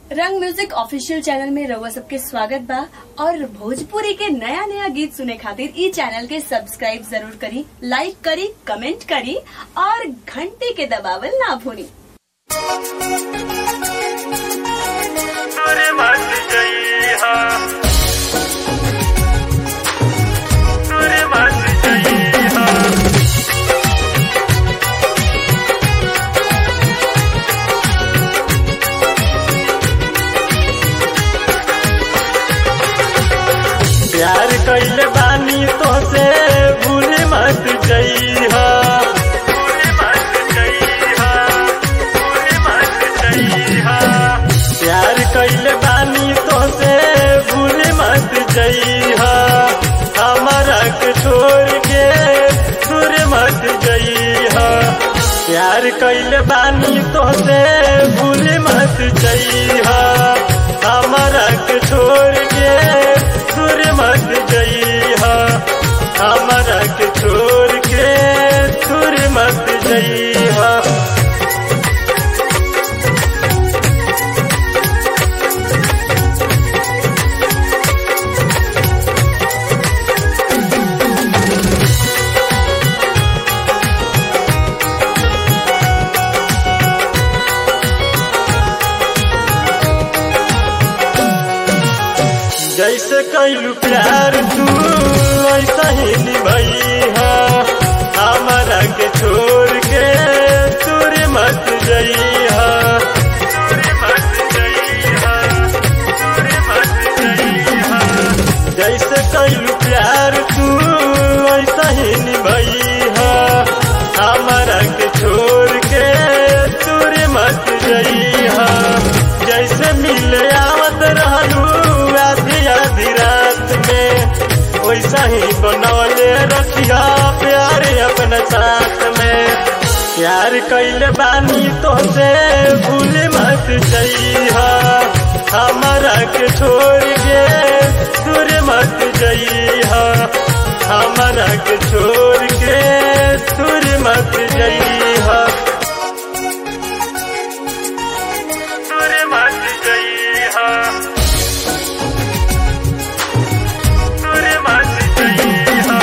रंग music official channel में रउआ सबके स्वागत बा और भोजपुरी के नया नया गीत सुने खातिर ई चैनल के सब्सक्राइब जरूर करी लाइक करी कमेंट करी और घंटी के दबावल ना भूली तोरे मत जइहा तोरे मत जइहा प्यार कइले बानी तोसे भूल मत जइहा भूल मत जइहा भूल मत जइहा प्यार कइले बानी तोसे भूल मत जइहा हमारा के छोड़ के दूर मत जइहा प्यार कइले बानी तोसे भूल मत जइहा हमारा के छोड़ के दूर मत जइहा हमारा के छोड़ के दूर मत जइहा जैसे कैलू प्यार तू ऐसा ही निभैहा हमारा के छोड़ के दूर मत जइहा दूर मत जइहा दूर मत जइहा जैसे कैलू प्यार तू ऐसा ही निभैहा हमारा के छोड़ के दूर मत जइहा जैसे मिले आवत रहलू आधी आधी रात में वैसा ही बनौले रखिया प्यार अपने साथ में प्यार कैले बानी तो से भूल मत जइहा हमारा के छोड़ के दूर मत जइहा हमारा के छोड़ के दूर मत जइहा दूर मत जइहा दूर मत जइहा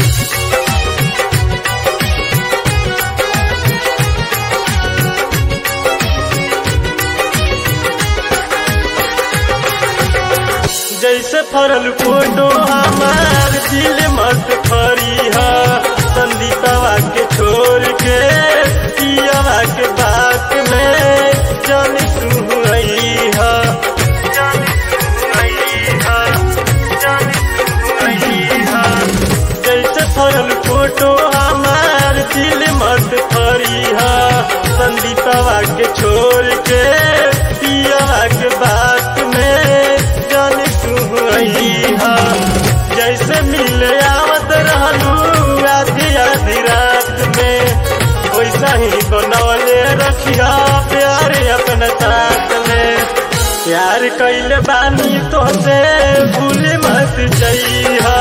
जैसे फरल फोटो हमार दिल मत फरिहा संदीपवा के छोड़ के पियावा के बात में जन तू अइहा जन तू अइहा जन तू अइहा जैसे फरल फोटो हमार दिल मत फरिहा संदीपवा के छोड़ के पियावा के बात में जन तू अइहा जैसे मिले आवत रहलू आधी आधी रात में वैसा ही बनौले रखिया प्यार अपने साथ में प्यार कैले बानी तो से भूल मत जइहा